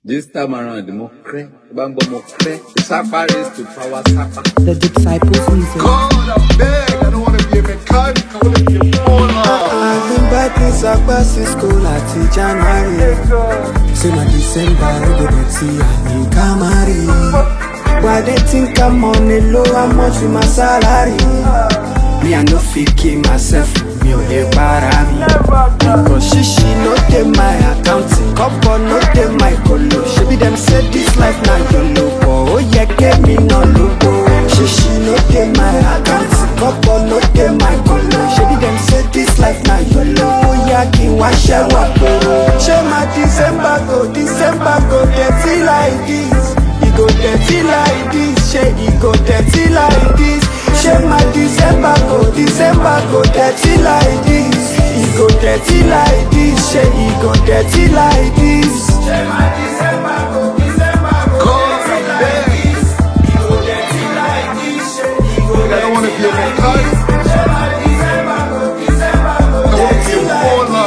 This time around, mo cray, bambo mo cray. Sapa race to power sapa. The Disciples Music. God, I'm beg. I don't want to be a mechanic. I want to be a baller. I've been back in Sakpa since school at January. Say my December, I go to see I in Kamari. Why they think I'm on the low, how much with my salary? Me, I no fit kill myself, me only para me. Because shishi no dey my accounting, couple no dey my colo. She be them say this life na yolo, but oh yeah, get me no logo. Shishi no dey my accounting, couple no dey my colo. She be them say this life na yolo, oh yeah, kí n wá ṣẹ́wọ̀ koro. Ṣé máa December go, December go dirty like this? E go dirty like this, ṣé e go dirty like this? Ṣé máa December go, December go dirty like this? E go dirty like this, ṣé e go dirty like this? Ṣé máa December go, December go God, dirty I'm like beg. this? E go dirty like this, ṣé e go I don't want to be a dirty like mechanic. this? Ṣé máa December go, December go I want to be dirty a like baller.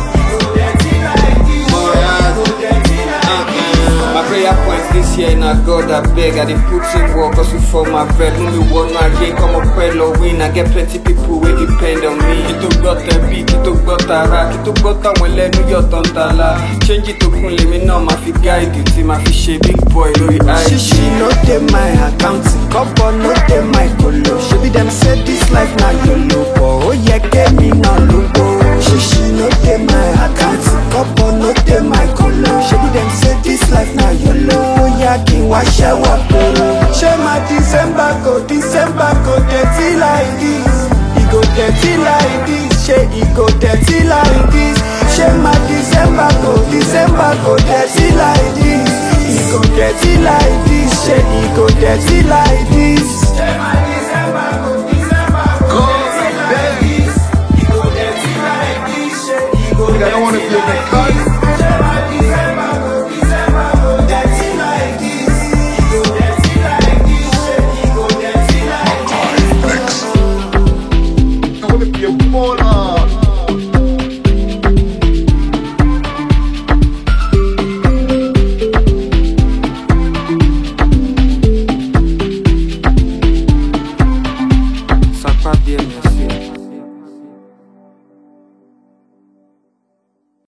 My prayer points this year na God I beg I dey put in work hustle for my bread Mú mi wọnú ayé kọ́mọ pẹ́ lọ win I get plenty people wey depend on me Kí tó gbọ́ tẹ̀bí, kí tó gbọ́ tara Kí tó gbọ́ táwọn ẹlẹ́nu yọ̀ tán tala Change tó kún lèmi náà máa fi guide tí máa fi ṣe big boy lórí IG Shishi no dey my account, couple no dey my colo. Shebi dem say this life na yolo, but oh yeah, get me no logo. Shishi no dey my account, couple no dey my colo. Shebi dem say this life na yolo, oh yeah, kí n wá ṣẹ́wọ̀ koro. Ṣé máa December go, December go dirty like this? E go dirty like this, ṣé e go dirty like this? Ṣé máa December go, December go dirty like this? E go dirty like this, ṣé e go dirty like this? Ṣé máa